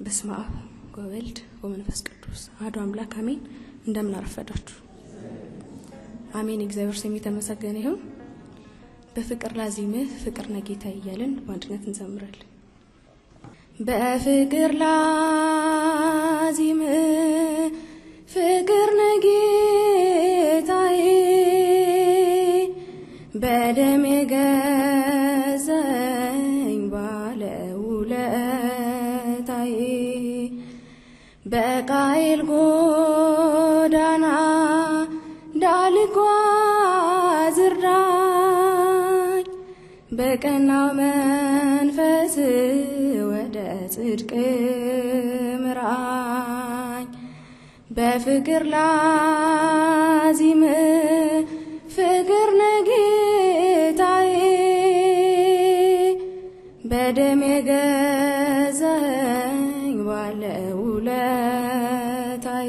በስመ አብ ወወልድ ወመንፈስ ቅዱስ አሐዱ አምላክ አሜን። እንደምን አረፈዳችሁ? አሜን። እግዚአብሔር ስም የተመሰገነ ይሁን። በፍቅር ላዚምህ ፍቅር ነጌታ እያልን በአንድነት እንዘምራለን። በፍቅር ላዚምህ ፍቅር ነጌታዬ በደም የገዛኝ ባለውለታዬ በቃይል ጎዳና እንዳልጓዝ እርዳኝ፣ በቀናው መንፈስ ወደ ጽድቅ ምራኝ። በፍቅር ላዚም ፍቅር ነጌታዬ በደም የገዛኝ ባለውለታዬ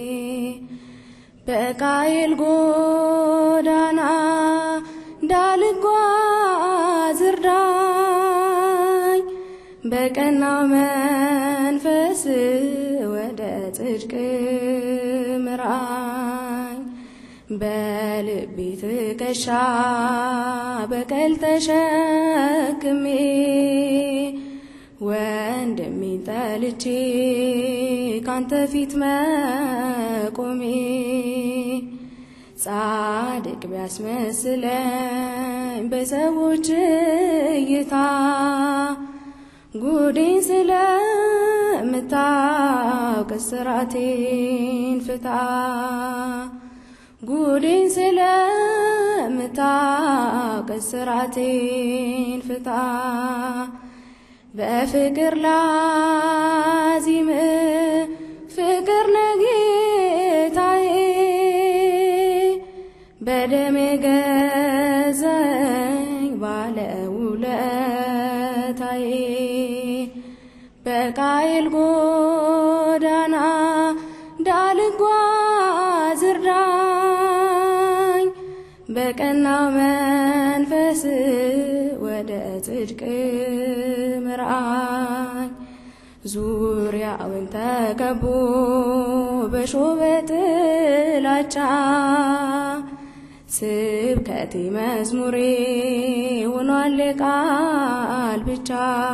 በቃይል ጎዳና እንዳልጓዝ እርዳኝ፣ በቀናው መንፈስ ወደ ጽድቅ ምራኝ። በልቤ ትከሻ በቀል ተሸክሜ ወንድሜን ጠልቼ ካንተ ፊት መቆሜ ጻድቅ ቢያስመስለኝ በሰዎች እይታ ጉዴን ስለምታውቅ እስራቴን ፍታ ጉዴን ስለምታውቅ እስራቴን ፍታ በፍቅር ላዚም ፍቅር ነጌታዬ በደም የገዛኝ ባለውለታዬ በቃይል ጎዳና እንዳልጓዝ እርዳኝ፣ በቀናው መንፈስ ወደ ጽድቅ ምራኝ። ዙሪያውን ተከቦ በሾህ በጥላቻ ስብከቴ መዝሙሬ ሆኗል ቃል ብቻ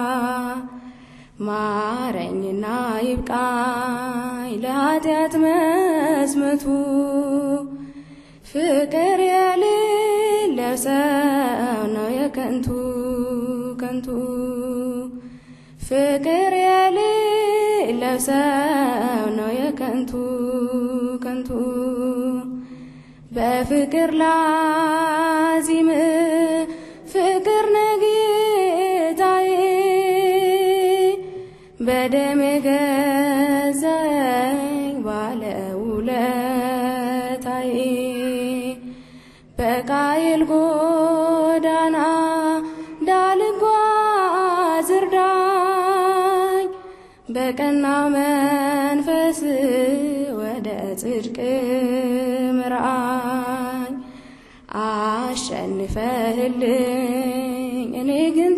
ማረኝና ይብቃኝ ለኃጢአት መዝመቱ ፍቅር የሌለው ሰው ነው የከንቱ ከንቱ ፍቅር የሌለው ሰው ነው የከንቱ ከንቱ በፍቅር ላዚም ፍቅር ነጌታዬ በደም የገዛኝ ባለውለታዬ በቃይል ጎዳና እንዳልጓዝ እርዳኝ፣ በቀናው መንፈስ ወደ ጽድቅ ምራኝ። አሸንፈህልኝ እኔ ግን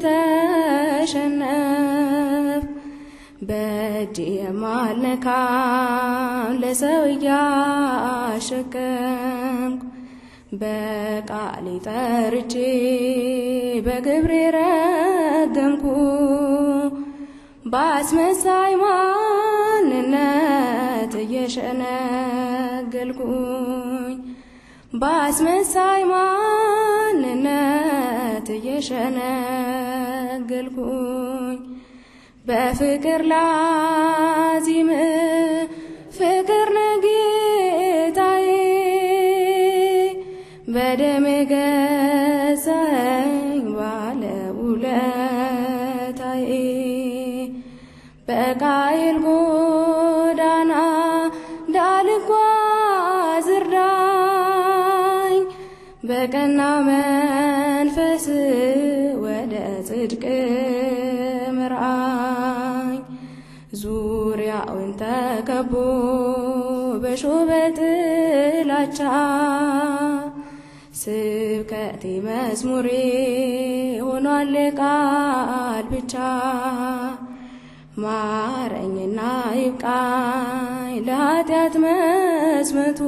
ተሸነፍ በእጅ የማልነካም ለሰው እያሸከምኩ በቃሌ ጠርቼ በግብሬ ረገምኩ በአስመሳይ ማንነት እየሸነገልኩኝ በአስመሳይ ማንነት እየሸነገልኩኝ በፍቅር ላዚም ፍቅር ነጌታዬ በደም የገዛኝ ባለውለታዬ በቃይል ጎዳና እንዳልጓዝ እርዳኝ፣ በቀና መንፈስ ወደ ጽድቅ ምራኝ። ዙሪያውን ተከቦ በሾህ በጥላቻ ስብከቴ መዝሙሬ ሆኗል ቃል ብቻ ማረኝና ይብቃኝ ለኃጢአት መስመቱ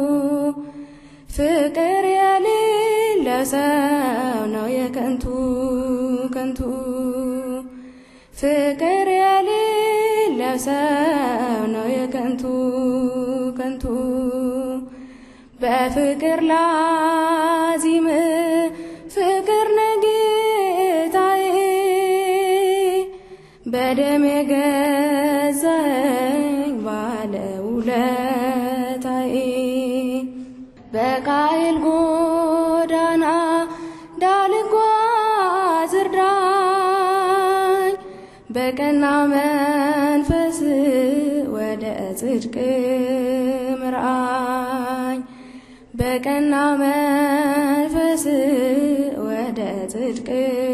ፍቅር የሌለ ሰው ነው የከንቱ ከንቱ ፍቅር የሌለ ሰው ነው የከንቱ ከንቱ በፍቅር ላዚም ፍቅር ነጌታዬ በደም የገዛኝ ባለውለታዬ በቃይል ጎዳና እንዳልጓዝ እርዳኝ በቀና መንፈስ ወደ ጽድቅ ምራኝ በቀና መንፈስ ወደ ጽድቅ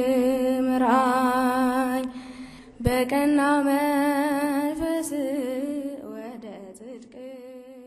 ምራኝ በቀና መንፈስ ወደ ጽድቅ